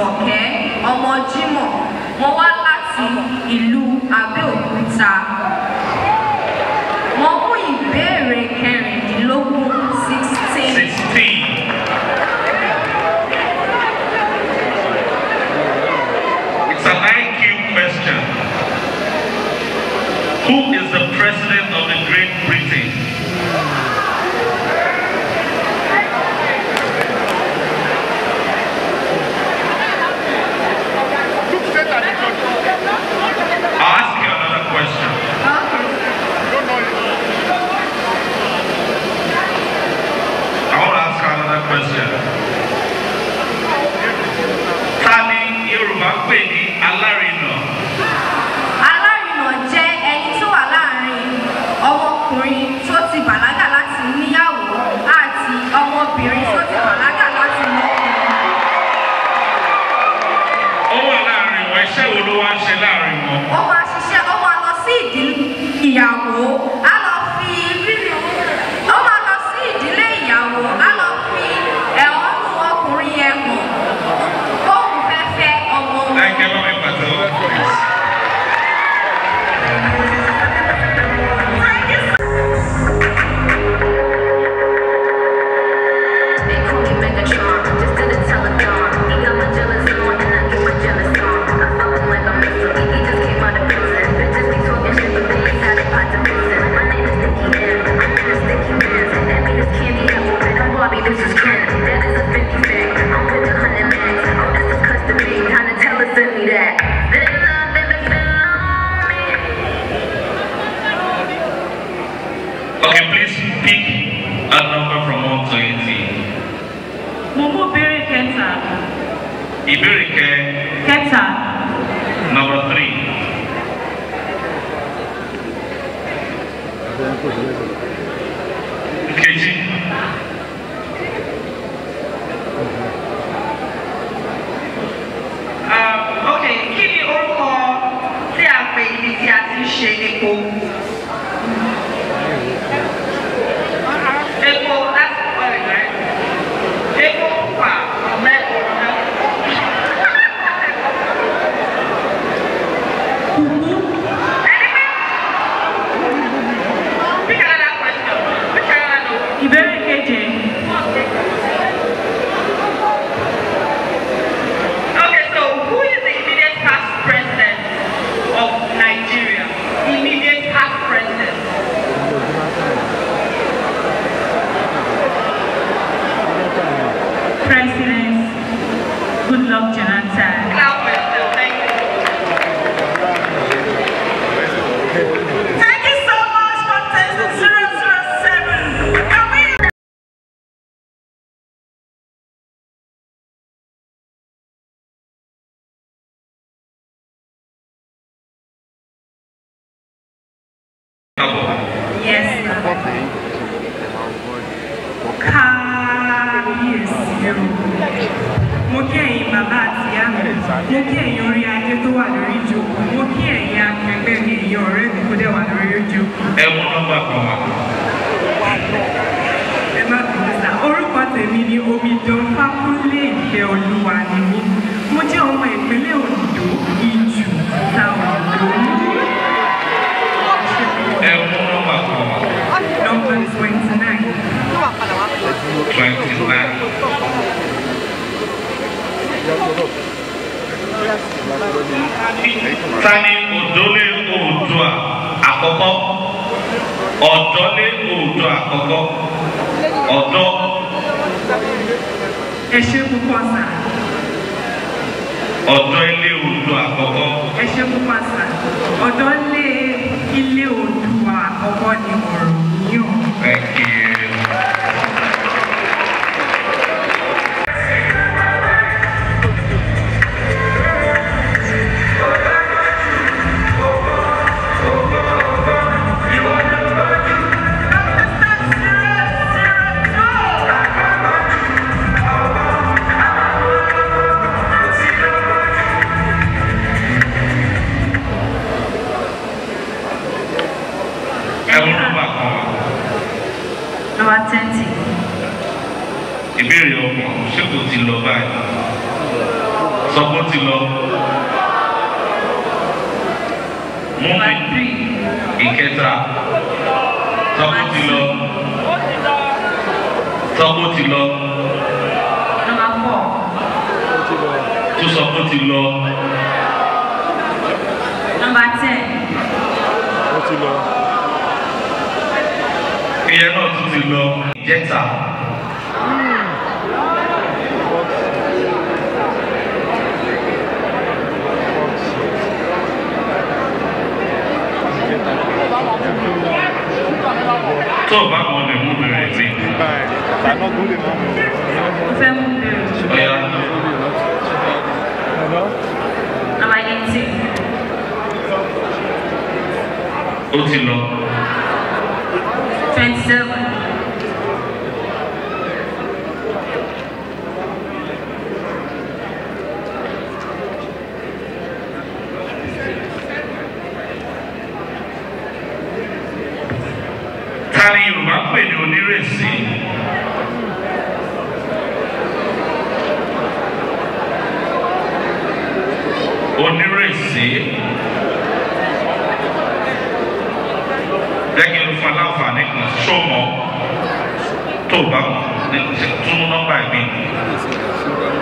Jùmọ̀kẹ́ ọmọ Jímọ̀ wọ́n wá láti ìlú Abẹ́òkúta wọ́n mú ìbéèrè kẹrìndínlógún sixteen. Sixteen. It's an IQ question. Who is the president of the Great Britain? I'll ask you another question. I want to ask you another question. Ta ni Yorùbá pè ní alárinà? Alárinà jẹ́ ẹni tó wà láàrin ọmọkùnrin tó ti bàlágà láti níyàwó àti ọmọbìnrin tó ti bàlágà láti lọ́kùnrin. Ó wà láàrin wọn, iṣẹ́ wo ló wá ń ṣe láàrin wọn? Ó máa ṣiṣẹ́, ó máa lọ sí ìdílé ìyàwó, á lọ fi rírì, ó máa lọ sí ìdílé ìyàwó, á lọ fi ẹ̀hónú ọkùnrin yẹn hàn. Bóun fẹ́ fẹ́ ọmọ wọn. Láìpẹ́ bá mi pàtẹ́wọ́, please. They call me Megatron, just to the telecom. He got my jealous on, and I get my jealous on. I fuck him like I'm missing. He just came out of prison. Bitches be talking shit, but they ain't had a pot to listen. My name is Nicky M. I'm in a sticky man. That mean it's candy apple, and I'm Bobby, this is Ken. That is a 50 bag. I'm with the 100 max. Oh, this is custom made. Kinda tell her, send me that. There's nothing that's been lonely. Okay, please pick a number from 1 to 18. mo mú béèrè kẹta Ìbéèrè kẹ kẹta number 3. Kejì. ok kí ni orúkọ tí a pè ibi tí a ti ń ṣe epo? epo láti pọ̀ rẹ̀ epo pa ọ̀mẹ́ ọ̀nà. Ẹni pé pick another question pick another number. ìbéèrè keje Okay, so who is the immediate past president of Nigeria? Immediate past president. president goodluck jonathan Clap for yourself. Thank you. Thank you so much for testing 007. Can we yes sir. kábíyèsí o mo kí ẹ̀yin bàbá àti ìyá mi mo kí ẹ̀yin orí adé tó wà lórí ìjókòó mo kí ẹ̀yin akẹgbẹ́ mi ẹ̀yin ọ̀rẹ́ mi tó dẹ̀ wà lórí ìjókòó. Ẹ mú nọ́mbà kan wá. ẹ má bínú sá orúkọ tèmi ni omidan fákúnlé ìfẹ́ olúwa ni mí mo jẹ́ ọmọ ìpínlẹ̀ ondo ìjù táwọn ondo Ẹ mú nọ́mbà kan wá. number twenty nine Twenty-nine. Tani Odole Oòduà àkọ́kọ́? Ọ̀dọ́lé Oòduà àkọ́kọ́. Ọ̀dọ́ ẹ ṣe púpọ̀ sá ọ̀dọ́ ilé Oòduà àkọ́kọ́. ẹ ṣe púpọ̀ sá ọ̀dọ́ lé ilé Oòduà àkọ́kọ́ ni ọ̀rọ̀ yìí o. Thank you. Ẹ mú nọ́mbà kan wá. number twenty ìbéèrè ọmọ ṣé kò ti lọ báyìí sọ pé ó ti lọ. mú Number mi three. ìkẹta sọ pé ó ti lọ. sọ pé ó ti lọ. Number four. tó sọ pé ó ti lọ. Number ten. ìyẹn náà tún ti lọ. ìjẹta. tó o bá mọ̀ lè mú bẹ̀rẹ̀ sí. Mo fẹ́ mú bẹ̀rẹ̀. ọ̀ya Number eighteen. ó ti lọ. Twenty-seven. ta ni yorùbá pè ní onírèsí. onírèsí. jẹ́ kí n fún aláǹfààní kan sọ́mọ́ tó o bá mọ̀ ní túnú nọ́mbà mi.